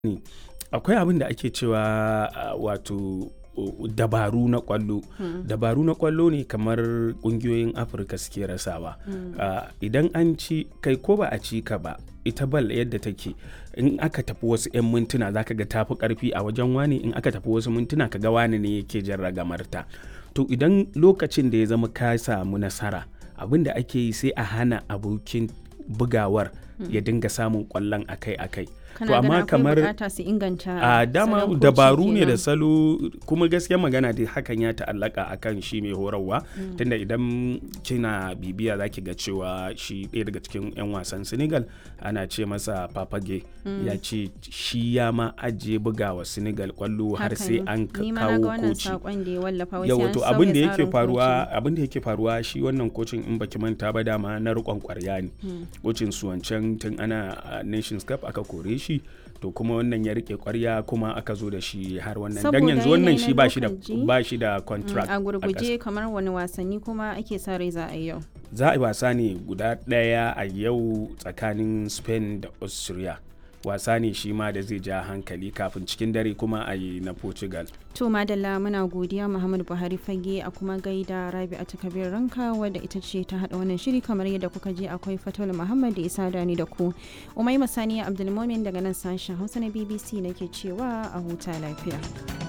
ne akwai abin da ake cewa uh, wato uh, dabaru na kwallo dabaru na kwallo ne kamar kungiyoyin afirka suke rasawa uh, idan an ci kai ko ba a ci ka ba ita bal yadda take in aka tafi wasu 'yan mintuna zaka ga tafi karfi a wajen wani in aka tafi wasu mintuna ka ga wani ne yake jan ragamarta to idan lokacin da ya zama ka samu nasara abin da ake yi sai a hana abokin bugawar ya dinga samun kwallon akai-akai to amma kamar bukata su inganta a dama dabaru ne da salo kuma gaskiya magana da hakan ya ta'allaka akan shi mai horarwa mm. tunda idan kina bibiya zaki ga cewa shi ɗaya daga cikin 'yan wasan senegal ana ce masa papage mm. ya ce shi ya ma ajiye bugawa senegal kwallo har sai an kawo koci yawa to abin da yake faruwa abin da yake faruwa shi wannan kocin in baki manta ba dama na rikon kwarya ne kocin su wancan tun ana nations cup aka kore shi to kuma wannan ya rike kwarya kuma aka zo da shi har wannan dan yanzu wannan shi ba shi da ba shi da contract a gurguje kamar wani wasanni kuma ake sa rai za a yi yau za a yi wasa ne guda daya a yau tsakanin Spain da Austria wasa ne shi ma da zai ja hankali kafin cikin dare kuma a yi na portugal to madalla muna godiya muhammadu buhari fage a kuma gaida rabi a takabir ranka wadda ita ce ta hada wannan shiri kamar yadda kuka je akwai fatul muhammad da isa dani da ku umai masaniya abdulmomin daga nan sashen hausa na bbc nake cewa a huta lafiya